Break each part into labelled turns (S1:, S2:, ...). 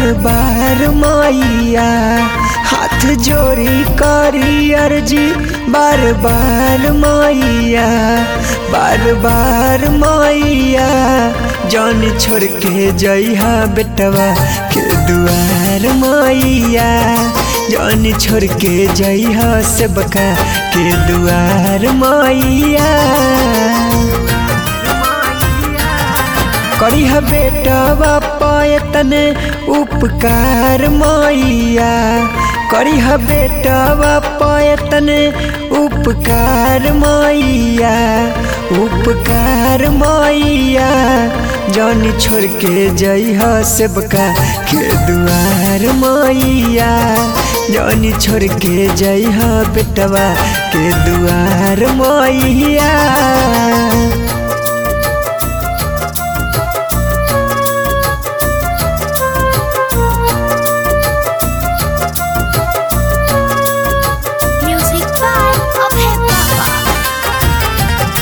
S1: बार बार मैया हाथ जोड़ी करी अर्जी बार बार मैया बार बार मैया जान छोड़ के जइहा बेटवा के दुआर मैया जान छोड़ के जइहा से बका के दुआर मैया करीह बेटवा पायतने उपकार मैया करीह बेटवा पायतने उपकार मैया उपकार मैया जान छोड़ के जइह सेबका के दुआर मैया जान छोड़ के जइह बेटवा के दुआर मैया
S2: Music by Abhay Baba.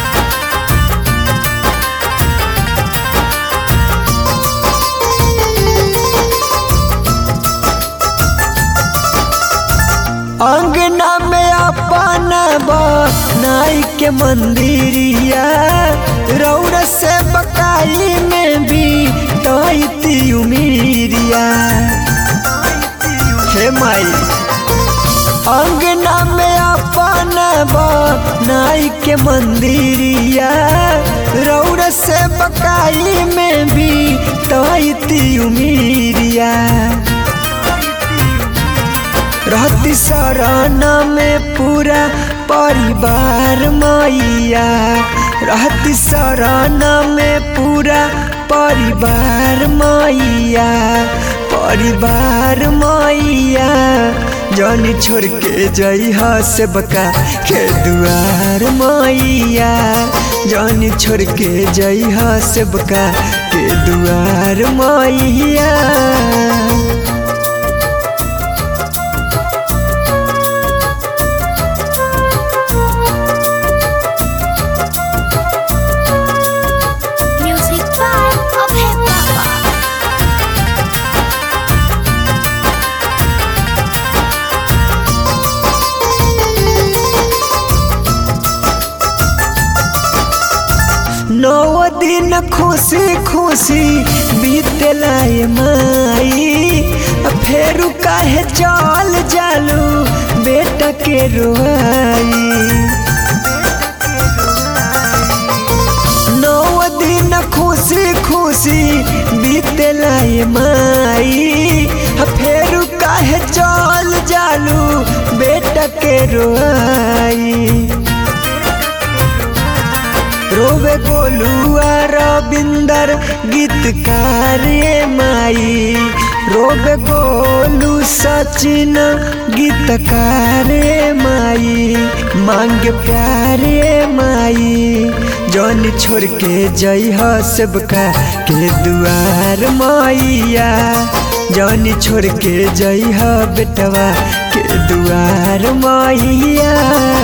S1: अंगना में अपन नाई के मंदिरिया रौर से बकाई में भी तैती उमीरिया हे माई अंगना में अपन नाई के मंदिरिया रौर से बकाई में भी तैती उमीरिया रहती शरण में पूरा परिवार मैया रहती शरण में पूरा परिवार मैया परिवार मैया जन छोड़ के जइह से बका के दुआर मैया जन छोड़ के जइह से बका के दुआर मैया
S2: Music by Abhay Baba.
S1: नौ दिन खुशी खुशी बीतला ये माई फेरू काहे चल जालू बेटा के रोआई नौ दिन खुशी खुशी बीतला ये माई फेरू काहे चल जालू बेटा के रोआई रोवे गोलुआ रविंदर गीतकार ये माई रोवे गोलू सचिन गीतकार ये माई मांग प्यार ये माई जौन छोड़ के जइह सबका के दुआर मैया जौन छोड़ के जइह बेटवा के दुआर मैया